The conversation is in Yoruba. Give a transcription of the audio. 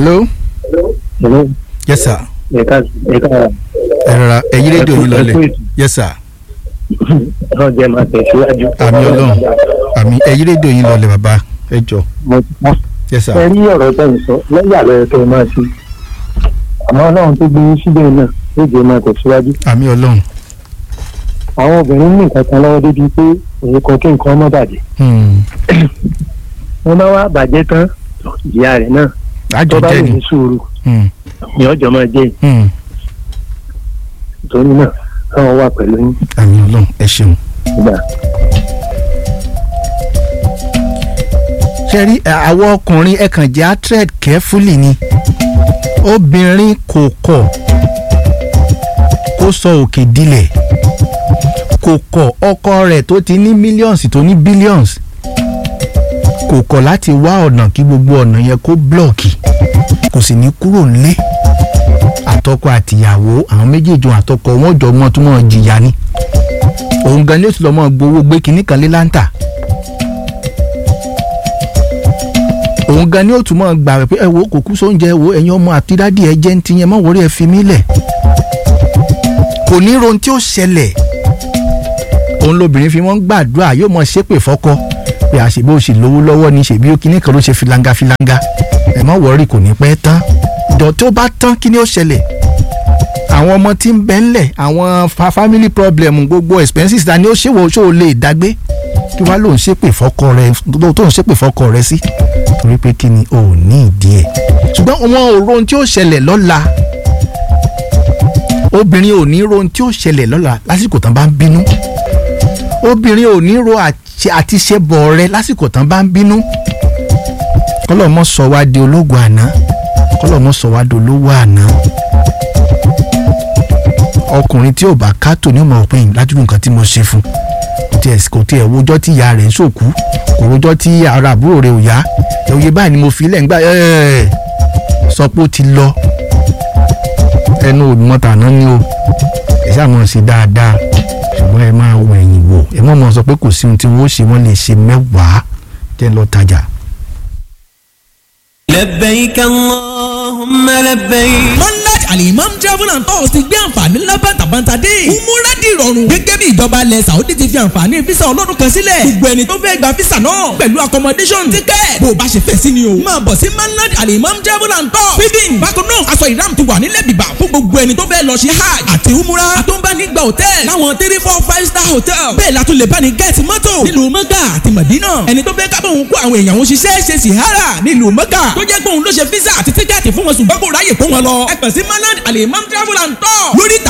hello Hello. yes sir ẹ̀ka ẹ̀ka ẹ rọra ẹ yí rédíò yín lọlẹ̀ ẹ̀kú ètò. yes sir náà jẹ́ máa tẹ̀síwájú. àmì ọlọ́run àmì ẹ yí rédíò yín lọlẹ̀ bàbá ẹ jọ mo ti mọ̀. yes sir ẹ rí ọ̀rọ̀ tó ń sọ lẹ́yìn àlọ́ ẹ̀kẹ́ máa ṣe. àmọ́ ọlọ́run tó gbé yín síbẹ̀ náà ló jẹ́ máa tẹ̀síwájú. àmì ọlọ́run àwọn obìnrin ní nǹkan kan lọ́wọ́ débi pé èyí kan kí nǹkan ọmọ bàjẹ́. Hmm. wọ́n bá wá bàjẹ́ tán ìyá rẹ̀ náà àjọ tó bá jẹ́ lè ni ní sùúrù Hmm. ni ọjọ́ máa jẹ́ Hmm. ìtòní náà káwọn wà pẹ̀lú yín àmì ọlọ́run ẹ ṣeun. nígbà. ṣe rí ẹ, àwọn ọkùnrin ẹ kàn jẹ́ atred carefully ni obìnrin kò kọ̀ kó sọ òkè dilẹ̀ kò kọ̀ ọkọ rẹ̀ tó ti ní millions tó ní billions kò kọ̀ láti wá ọ̀nà kí gbogbo ọ̀nà yẹn kó blọ́ọ̀kì kò sì ní kúrò nílé àtọkọ àtìyàwó àwọn méjèèjì òun àtọkọ wọn jọ mọ tó mọ jìyà ni òun gan ni ó sì lọ mọ gbowó gbé kinní kan lé láǹtà òun gan ni ó tún mọ gbà rẹ pé ẹ wo kò kú sóúnjẹ ẹ wo ẹ̀yin ọmọ àti dádì ẹ jẹ́ ń ti yẹn mọ́ wọrí ẹ fi mí lẹ̀ kò ní rohun tí ó ṣẹlẹ̀ òun lobìnrin fi wọ́n gbàdúrà yóò mọ ṣépè fọ́kọ pé àṣebí ó sì lówó lọ́wọ́ ni ṣèbí ó kíní kan ló ṣe filanga filanga ẹ mọ́ wọrí kò ní pẹ́ tán ìdọ̀ tó bá tán kí ni ó ṣẹlẹ̀ àwọn ọmọ tí ń bẹ ńlẹ̀ àwọn fa family problem gbogbo expenses ta ni ó ṣèwọ ṣó lè dágbé kí wàá lòun ṣépè fọ́kọ rẹ tó ń ṣépè fọ́kọ rẹ sí torí pé kí ni o ò ní ìdí ẹ̀ ṣùgbọ́n wọn ò rohun tí ó ṣẹlẹ̀ lọ́la obìnrin ò ní rohun tí ó ṣẹlẹ̀ lọ́la lásìkò tán bá ń bínú obìnrin ò ní ro àti àti ṣe bọ̀ rẹ lásìkò tán bá ń bínú kọlọ́mọ sọ wá di ológun àná kọlọ́mọ sọ wá di olówó àná ọkùnrin tí ò bá kátó ní ọmọ òpin lájú nǹkan tí mo ṣe fún kò tiẹ̀ kò tiẹ̀ wojọ́ tí ìyá rẹ̀ ń ṣòkú kò wojọ́ tí ara àbúrò rẹ̀ ò yá ẹ̀ òye báyìí ni mo fi lẹ́ǹgbà ẹ̀ sọ pé ó ti lọ ẹnu òdùmọ̀tà náà ni o ẹ ṣáà mọ̀ ṣe dáadáa ṣùgbọ́n ẹ máa wọ ẹ̀yìn wò ẹ mọ̀ mọ̀ sọ pé kò sí ohun tí wọ́n ṣe wọ́n lè ṣe mẹ́wàá jẹ́ lọ tajà. لبيك اللهم لبيك monarch alimam travel and tours ti gbé àǹfààní ńlá bàtàbàtà dé. umura di ìrọ̀rùn. gẹ́gẹ́ bí ìjọba ilẹ̀ saudi ti fi àǹfààní fisa ọlọ́dún kan sílẹ̀. gbogbo ẹni tó fẹ́ gba fisa náà pẹ̀lú accommodation ticket. bó o bá ṣe fẹ́ sí ni o. máa bọ̀ sí monarch alimam travel and tours. feeding bákan náà aṣọ ìram ti wà nílẹ̀ bìbà fún gbogbo ẹni tó fẹ́ lọ ṣe hajj àti umura. àtúnbánigba hotel láwọn three four five star hotel. bẹ́ẹ̀ la tún lè bá ní gẹ́ẹ̀tì mọ́tò nílùú mọ́gà àti mọ̀dínà. ẹni tó fẹ́ kábọ̀ òun kó àwọn èèyàn òun ṣiṣẹ́ ṣe sìhárà nílùú mọ́gà. tó jẹ́ pé òun ló ṣe físà àti tíkẹ́ẹ̀tì fún wọn ṣùgbọ́n kò ráyè kó wọn lọ. ẹ kàn sí manad alimam travel and tour lórí ìtàkùn